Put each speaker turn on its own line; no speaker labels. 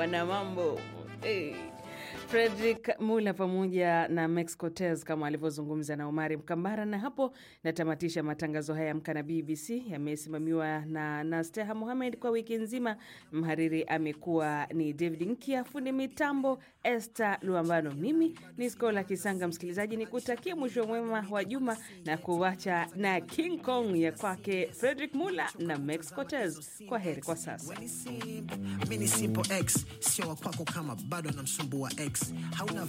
wana mambo hey. Frederick Mula pamoja na Max Cortez kama alivyozungumza na Omari Mkambara. Na hapo natamatisha matangazo haya Amka na BBC, yamesimamiwa na Nasteha Mohamed kwa wiki nzima. Mhariri amekuwa ni David Nkia, fundi mitambo Esther Luambano, mimi ni Skola Kisanga. Msikilizaji, ni kutakia mwisho mwema wa juma na kuwacha na King Kong ya kwake Frederick Mula na Max Cortez. Kwa heri kwa sasa.
Mini simple X sio wa kwako kama bado namsumbua X hauna